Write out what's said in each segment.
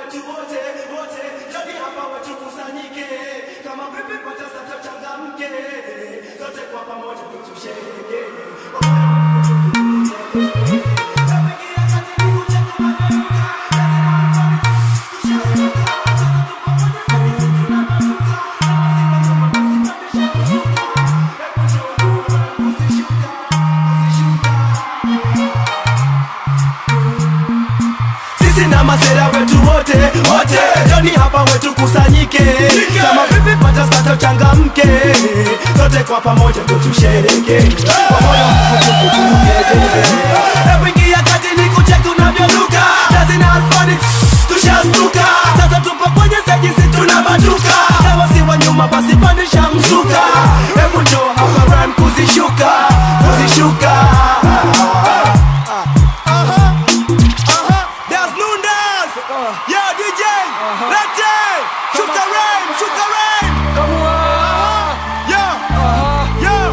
wetu wote wote, joni hapa wetu kusanyike, kama vipi pata sasa changamke, sote kwa pamoja tusherehekee. sisi na masera wetu wote wote, joni hapa wetu kusanyike, kama vipi pata sasa changamke, sote kwa pamoja ndo tusherehekee, kwa moyo mkunjufu turukeje. Hebu ingia kati ni kucheki unavyonuka, dancing and funny, tushastuka sasa, tupo kwenye stage, si tunabatuka, kama si wa nyuma basi pandisha mzuka, hebu njoo hapa rhyme kuzishuka kuzishuka There's Nundas! Yo, DJ! Lete! Shuka rhyme! Shuka rhyme! Come on! Yo! Yo!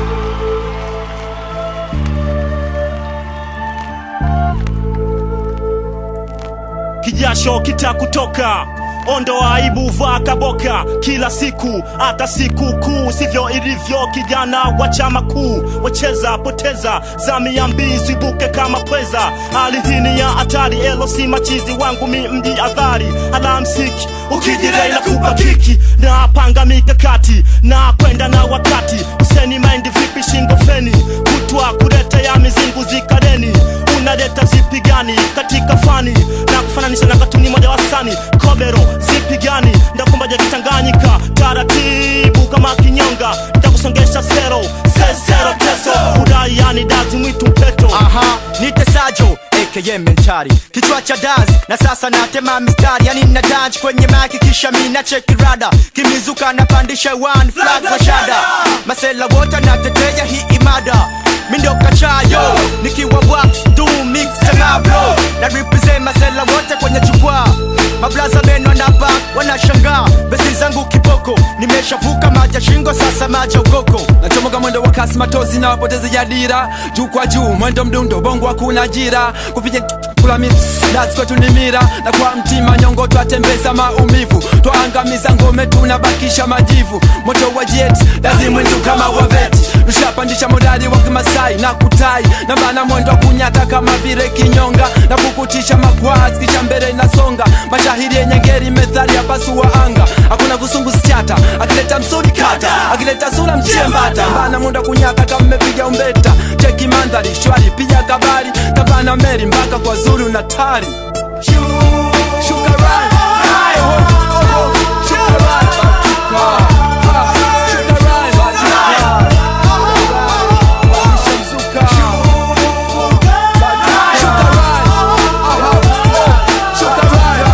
kijasho kitakutoka ondoa aibu vaa kaboka kila siku hata siku kuu sivyo ilivyo kijana wa chama kuu wacheza poteza zamia mbizi buke kama pweza hali hii ni ya hatari elo si machizi wangu mi mji adhari alamsiki ukijirei na kupa kiki na panga mikakati na kwenda na wakati useni maindi vipi shingo feni kutwa kuleta ya mizingu zikareni unaleta zipi gani katika fani na kufananisha na katuni moja wasani kobero zipi gani ndakumbaja kitanganyika taratibu kama kinyonga ntakusongesha sero sesero teso udai yani dazi mwitu mpeto Aha, nitesajo aka mentari kichwa cha dance na sasa natema mistari yani na dance kwenye maki kisha mina cheki rada kimizuka napandisha one flag mashada masela wote natetea hii imada mindo kachayo nikiwa wax do mix tangablo na represent masela wote kwenye jukwaa mablaza meno na back wanashangaa besi zangu kiboko nimeshavuka maja shingo sasa maja ukoko nachomoka mwendo wa kasi matozi na wapoteze ya dira juu kwa juu mwendo mdundo bongo hakuna ajira kupiga kula mix dazi kwetu ni mira na kwa mtima nyongo twatembeza maumivu twaangamiza ngome tunabakisha majivu moto wa jet dazi mwindu kama waveti tushapandisha modali wa kimasai na kutai na maana mwendo wa kunyata kama vile kinyonga na kukutisha makwazi kisha mbele inasonga mashahiri yenye ngeri methali ya pasu wa anga hakuna kusungu sichata akileta msuri kata akileta sura mchembata mbana munda kunyata kama mmepiga umbeta cheki mandhari shwari piga kabari tabana meri mpaka kwa zuri unatari Shuka rhyme. Hai, ho, ho, ho. Shuka rhyme. Ah, ah, shuka rhyme. Ah, Walisha mzuka. Shuka rhyme. Ah, ah, oh. Shuka rhyme.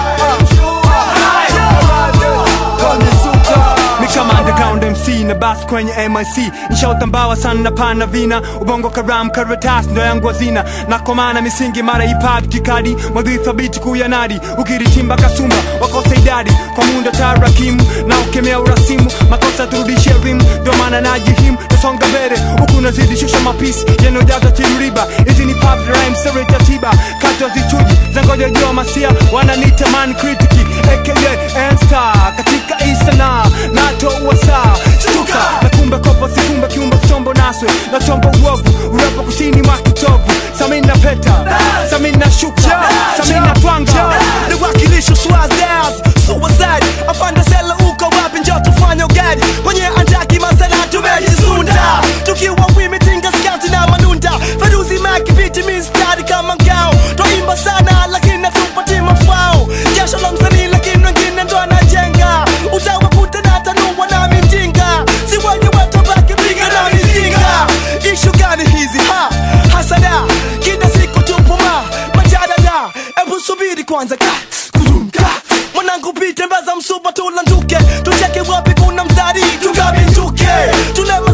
mi kama underground mc na bas kwenye mic nshautambawa sana na pana vina ubongo karam karatas ndo yangu wazina nakomana misingi mara hip-hop tikadi madhi thabiti kuyanadi ukiritimba kasumba wakosa idadi kwa mundo tarakimu na ukemea urasimu makosa turudishe rimu ndo maana najihimu tasonga mbele huku nazidi shusha mapisi yanojaza tiruriba hizi ni pop rhyme sere tatiba kato zichuji zangoja jua masia wananita man kritiki aka nstar katika isana nato uwasa stuka na kumbe kopo sifumbe kiumbe sombo naswe na chombo uovu urepo kusini mwa kitovu samina peta samina shuka samina twanga niwakilisho swazaz suicide afande sela uko wapi njo tufanye ugadi kwenye andaki masela tumejisunda tukiwa wimitinga skati na manunda feruzi makipiti mistari kama ngao twaimba sana lakini hatupati mafao jasho la msanii lakini wengine ndo anajenga utawakuta na tanua na mijinga si wenye wetu baki piga na mizinga ishu gani hizi ha hasada kila siku tupuma majadada ebu subiri kwanza ka kudumka mwanangu pite mbaza msupa tulanduke tucheke wapi kuna mzari tukabinduke tulema